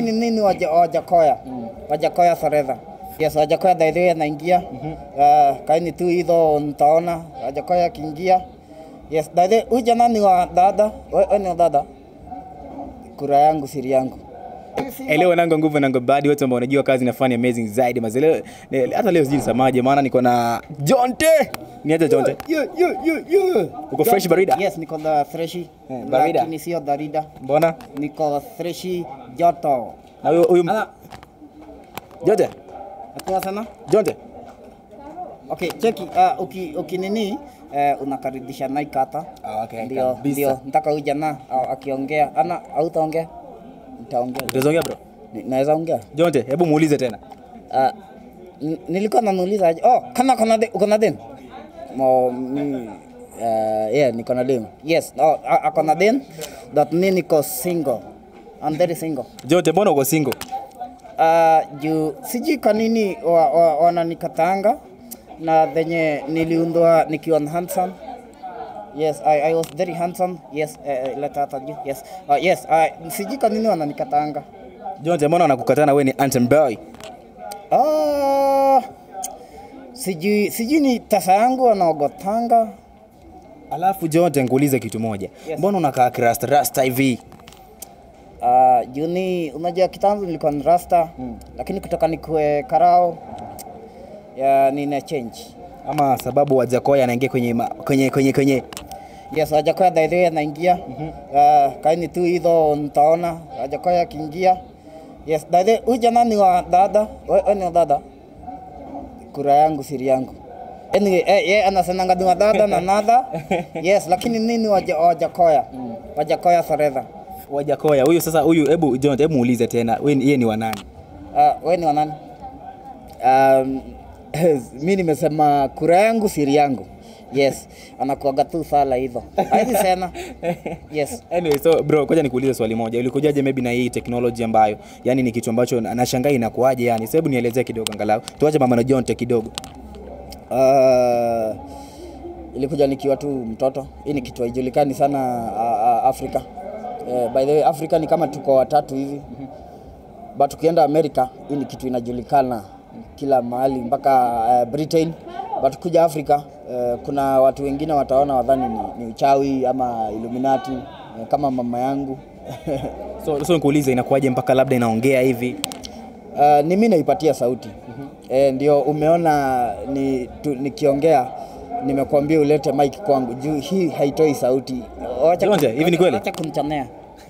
Ni nini waja- Wajakoya? Wajakoya Forever. Yes, Wajakoya daidhi anaingia. Uh, kaini tu hizo nitaona Wajakoya akiingia. Yes, daidhi huyu jana ni wa dada. Wewe ni wa dada. Kura yangu siri yangu. Elewa nango nguvu nango badi wote ambao wanajua kazi inafanya amazing zaidi mazele hata leo sijui nisemaje maana niko na Jonte ni aje Jonte Yo, yo, yo, yo. uko fresh barida Yes, niko na freshi. Eh, barida. Lakini sio barida. mbona Niko freshi joto. na huyo huyo Ana, Jonte atua sana? Jonte Okay, cheki uh, uki, uki nini uh, unakaribisha Nike hata. Ah, okay, ndio, kabisa. ndio nataka huyu jana uh, akiongea ana hautaongea? Nitaongea. utazongea bro Ni- Naweza ongea? Jonte hebu muulize tena Uh, n- nilikuwa namuuliza aje. Oh, kana kana de, uko na den? Mo mi uh, yeah, niko na den. Yes, oh, a- ako na den. That mi niko single. I'm very single. Jonte mbona uko single Uh, juu sijui kwa nini wa- wa- wananikatanga na venye niliundwa nikiwa na handsome yes I, I was very handsome yes uh, leta hata juu yes uh, yes uh, sijui kwa nini wananikatanga Jonte mbona wanakukatana wewe ni anthem boy uh, sijui sijui ni tasa yangu wanaogotanga alafu Jonte nikuulize kitu moja Yes. mbona unakaa kirasta rasta hivi uh, juu ni unajua kitambo nilikuwa ni rasta mm. lakini kutoka nikue karao ya nina change ama sababu Wajakoya anaingia kwenye ma- kwenye kwenye kwenye Yes, Wajakoya daidhi anaingia. Uh, kaini tu hizo nitaona Wajakoya akiingia. Yes, daidhi huyu jana ni wa dada. Wewe ni wa dada. Kura yangu siri yangu. Anyway, eh, ye anasemanga ni wa dada na nada. Yes, lakini nini waja, Wajakoya? Wajakoya forever. Wajakoya huyu sasa huyu hebu Jonte hebu muulize tena wewe ni- yeye ni wa nani Uh, wewe ni wa nani? Um, mi nimesema kura yangu siri yangu. Yes, anakuaga tu sala hivyo. Haidi sana. Yes. Anyway, so bro, koja nikuulize swali moja. Ulikujaje maybe na hii technology ambayo yani ni kitu ambacho na- nashangaa inakuaje yani? Sasa hebu nielezee kidogo angalau. Tuache mama na Jonte kidogo. Uh, ilikuja nikiwa tu mtoto. Hii ni kitu haijulikani sana uh, uh, Afrika. Uh, by the way, Afrika ni kama tuko watatu hivi. But tukienda Amerika, hii ni kitu inajulikana kila mahali mpaka uh, Britain. But kuja Afrika, uh, kuna watu wengine wataona wadhani ni, ni uchawi ama Illuminati uh, kama mama yangu. So so nikuulize inakuaje mpaka labda inaongea hivi? Uh, ni mimi naipatia sauti eh, ndio umeona ni, tu, nikiongea nimekuambia ulete mic kwangu juu hii haitoi sauti. Wacha Jonte, kun- hivi ni kweli? Wacha kunichomea.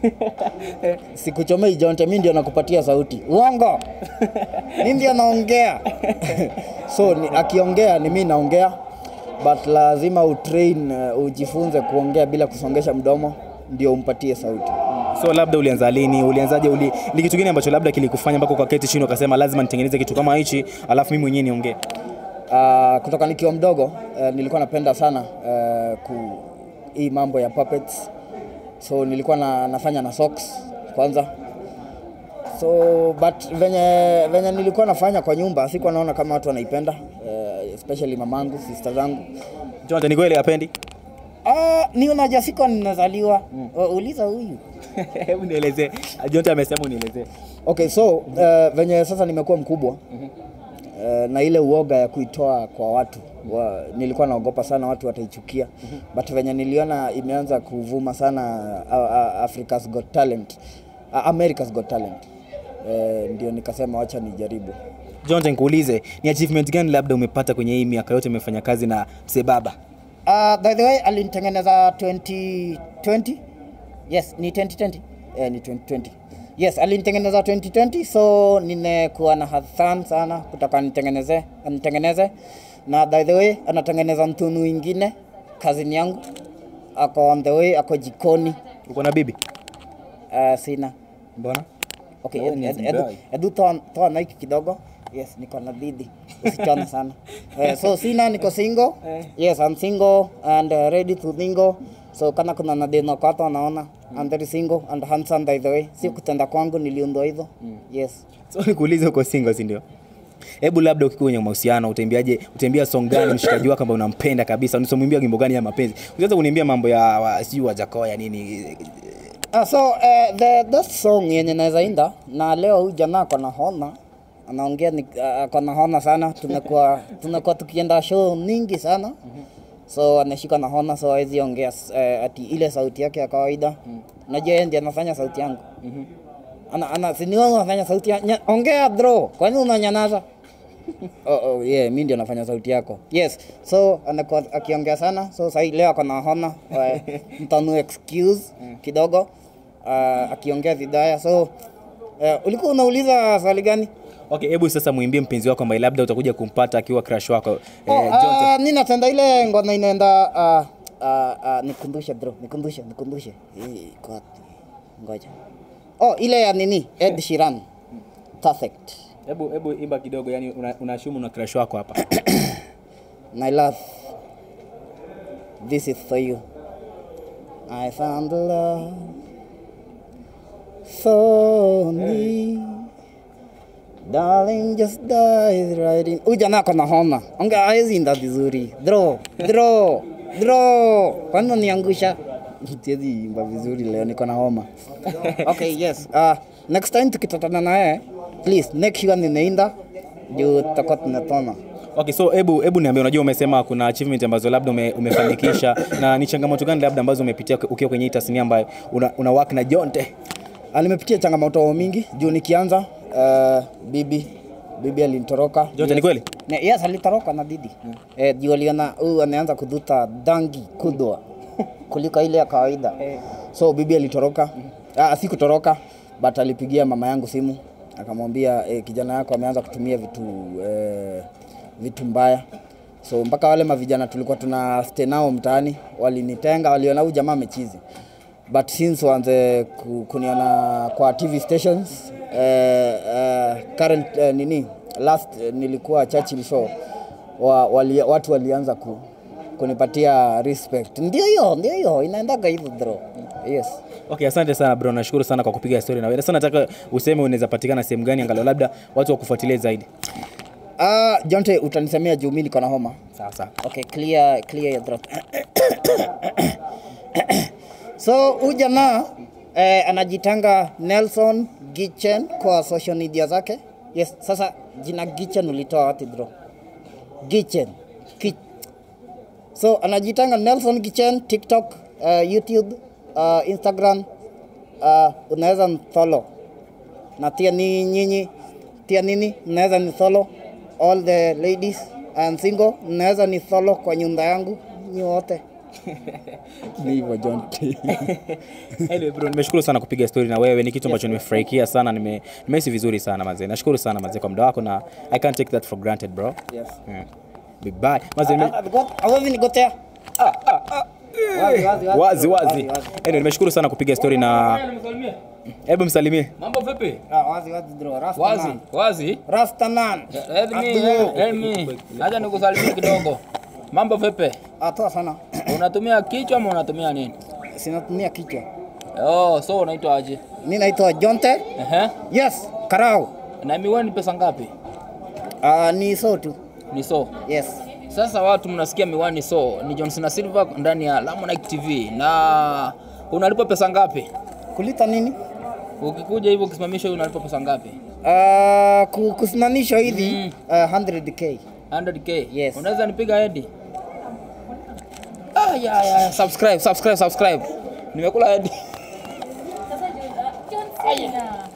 Sikuchomei Jonte, mimi ndio nakupatia sauti. Uongo. mimi ndio naongea. so ni, akiongea ni mimi naongea but lazima utrain uh, ujifunze kuongea bila kusongesha mdomo ndio umpatie sauti. So labda ulianza lini? Ulianzaje? Uli, ni kitu gani ambacho labda kilikufanya mpaka ukaketi chini ukasema lazima nitengeneze kitu kama hichi, alafu mimi mwenyewe niongee? Uh, kutoka nikiwa mdogo uh, nilikuwa napenda sana uh, ku hii mambo ya puppets. So nilikuwa na, nafanya na socks kwanza. So but venye, venye nilikuwa nafanya kwa nyumba sikuwa naona kama watu wanaipenda uh, especially mamangu, sister zangu. Jonte, ni kweli hapendi? Ah, ni unajua sikuwa ninazaliwa. Mm. Uliza huyu. Hebu nielezee. Jonte amesema unielezee. Okay, so uh, venye sasa nimekuwa mkubwa uh, na ile uoga ya kuitoa kwa watu wa, nilikuwa naogopa sana watu wataichukia but venye niliona imeanza kuvuma sana uh, uh, Africa's Got Talent uh, America's Got Talent uh, ndio nikasema wacha nijaribu. Jonte, nikuulize ni achievement gani labda umepata kwenye hii miaka yote umefanya kazi na Msebaba? Uh, by the way alinitengeneza 2020 yes ni 2020 eh, ni 2020 yes alinitengeneza 2020 so nimekuwa na hadhan sana kutaka nitengeneze anitengeneze na by the way anatengeneza mtunu ingine kazini yangu ako on the way ako jikoni Uko na bibi? uh, sina Mbona? okay Oh, edu, ni edu, Zimbabwe. edu, edu toa, toa naiki kidogo yes niko na didi usichone sana uh, so sina niko single yes I'm single and uh, ready to mingle so kana kuna nadeno kwa watu wanaona I'm very single and handsome by the way si kutenda kwangu niliundwa hivyo yes So nikuulize uko single si ndio? Hebu labda ukikuwa kwenye mahusiano utembeaje, utembea song gani mshikaji wako ambaye unampenda kabisa, unasomwimbia wimbo gani ya mapenzi? Unaweza kuniambia mambo ya wa- sijui wa Jakoya nini? Ah, so uh, the that song yenye naweza inda na leo huyu jamaa ako na hona anaongea ni uh, ako na hona sana tumekuwa tumekuwa tukienda show nyingi sana so anashika na hona so hawezi ongea uh, ati ile sauti yake ya kawaida najua yeye ndiye anafanya sauti yangu ana ana si ni wewe unafanya sauti ya nya, ongea bro kwani unanyamaza oh, oh, yeah, mi ndio nafanya sauti yako yes so anakuwa akiongea sana so sahii leo ako na hona uh, mtanu excuse kidogo uh, akiongea vibaya so uh, ulikuwa unauliza swali gani Okay, hebu sasa muimbie mpenzi wako ambaye labda utakuja kumpata akiwa crush wako oh, eh, Jonte. uh, nina tenda ile ngona inaenda uh, uh, uh, nikumbushe bro nikumbushe nikumbushe Hii iko wapi? ngoja oh ile ya nini Ed Sheeran perfect Hebu hebu imba kidogo, yani una- unaashumu una crush wako hapa. My love, this is for you. I found love so neat. Darling, just dive right in. Huyu jamaa ako na homa. Onge hawezi inda vizuri. Draw, draw, draw. Kwani unaniangusha? Siwezi imba vizuri leo niko na homa. Okay, yes. Uh, next time tukitotana naye, please make sure ninainda juu tutakuwa tunatona. Okay, so hebu hebu niambie, unajua umesema kuna achievement ambazo labda ume, umefanikisha na ni changamoto gani labda ambazo umepitia ukiwa kwenye hii tasnia ambayo una, una work na Jonte? Ah, nimepitia changamoto mingi juu nikianza uh, bibi bibi alinitoroka Jonte, ni kweli? Ne, yes alitoroka na didi mm. eh, juu aliona huyu anaanza kudhuta dangi kudwa kuliko ile ya kawaida so bibi alitoroka ah, si kutoroka but alipigia mama yangu simu akamwambia eh, kijana yako ameanza kutumia vitu eh, vitu mbaya so mpaka wale mavijana tulikuwa tuna stay nao mtaani walinitenga waliona huyu jamaa amechizi but since waanze ku- kuniona kwa tv stations eh, eh, current eh, nini last eh, nilikuwa Churchill show wa, wali, watu walianza ku, kunipatia respect ndio hiyo ndio hiyo inaendaga hivyo bro yes Okay, asante sana bro, nashukuru sana kwa kupiga story na wewe. Sasa nataka useme unaweza patikana sehemu gani angalau labda watu wakufuatilie zaidi. ah Jonte utanisemea juu mimi niko na homa Sawa sawa. Okay, clear clear your throat. so huyu jamaa eh, anajitanga Nelson Gichen kwa social media zake. Yes, sasa jina Gichen ulitoa wapi bro? Gichen. Ki so anajitanga Nelson Gichen TikTok, uh, YouTube, uh, Instagram. Uh, unaweza mfollow na tia ni nyinyi tia nini mnaweza ni follow all the ladies and single mnaweza ni follow kwa nyumba yangu nyi wote ni hivyo John Anyway bro, nimeshukuru sana kupiga story na wewe. Ni kitu ambacho nimefurahikia sana, nime nimehisi vizuri sana mazee. Nashukuru sana mazee kwa muda wako na I can't take that for granted bro. yes Yeah. Bye bye. Mazee nime... awezi nigotea Wazi, wazi, wazi. wazi wazi. Wazi, wazi. Anyway, nimeshukuru sana kupiga story na hebu msalimie. Mambo vipi? Ah, wazi wazi bro Rasta Wazi, man. wazi. Rasta man Let me, let me. Acha nikusalimie kidogo. Mambo vipi? atoa sana Unatumia kichwa ama unatumia nini? sinatumia kichwa Oh, so unaitwa aje? mi naitwa Jonte Ehe. yes karau Na miwani pesa ngapi? uh, ni so tu Ni so. yes Sasa watu mnasikia miwani so ni Johnson na Silva ndani ya Lamonite TV na unalipa pesa ngapi? kulita nini Ukikuja hivyo ukisimamisha unalipa pesa ngapi? uh, ku- kusimamishwa hivi uh, 100k 100k. Yes. Unaweza nipiga hedi? Ah, ya, ya, subscribe, subscribe, subscribe. Nimekula hedi. Sasa John, uh, John Cena.